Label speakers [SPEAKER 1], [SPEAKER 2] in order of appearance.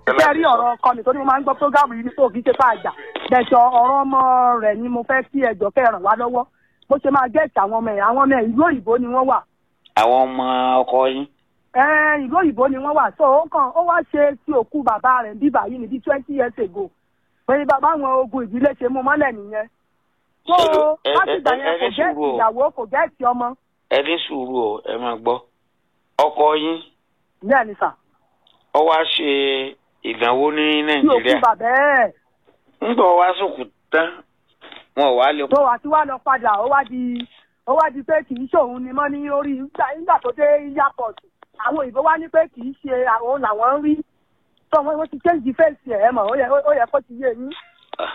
[SPEAKER 1] ṣe rí ọ̀rọ̀ ọkọ mi tó ní mo máa ń gbọ́ prógámù yìí ní tó kì í ṣe fún àjà bẹ̀sọ̀ ọ̀rọ̀ ọmọ rẹ̀ ni mo fẹ́ kí ẹjọ́ kẹ́ ràn wá lọ́wọ́ bó ṣe máa gẹ̀ẹ́sì àwọn ọmọ ẹ̀ àwọn ọmọ ẹ̀ ìlú òyìnbó ni wọ́n wà
[SPEAKER 2] àwọn ọmọ ọkọ yín
[SPEAKER 1] Ẹ́n, ìlú òyìnbó ni wọ́n wà so ó kàn ó wá ṣe tí òkú bàbá rẹ̀ bíbà yìí ní bíi twenty years ago pé bàbá àwọn ogun ìdílé ṣe mú mọ́lẹ̀ nìyẹn so
[SPEAKER 2] Ẹ- ẹ-
[SPEAKER 1] láti ìgbà
[SPEAKER 2] ẹ-
[SPEAKER 1] yẹn
[SPEAKER 2] ẹ
[SPEAKER 1] kò
[SPEAKER 2] ní
[SPEAKER 1] gẹ́ẹ̀sì
[SPEAKER 2] sùúrù o.
[SPEAKER 1] ìyàwó kò gẹ́ẹ̀sì ọmọ
[SPEAKER 2] ẹ ní sùúrù o ẹ máa gbọ́ ọkọ yín
[SPEAKER 1] bẹ́ẹ̀ ni sà
[SPEAKER 2] ó wá ṣe ìdánwò ní
[SPEAKER 1] tí òkú
[SPEAKER 2] nàìjíríà
[SPEAKER 1] bàbá ẹ̀
[SPEAKER 2] ńgbà wá sókù tán wọn ò wá lè
[SPEAKER 1] tó wá tí wá lọ padà ó wá di ó wá di pé kì í ṣòun ni mọ́ ní orí nígbà nígbà tó dé airport àwọn òyìnbó wá ní pé kì í ṣe àwọn làwọn ń rí tó wọn wọn ti change face ẹ̀ mọ̀ ó yẹ ó yẹ kó ti yé yín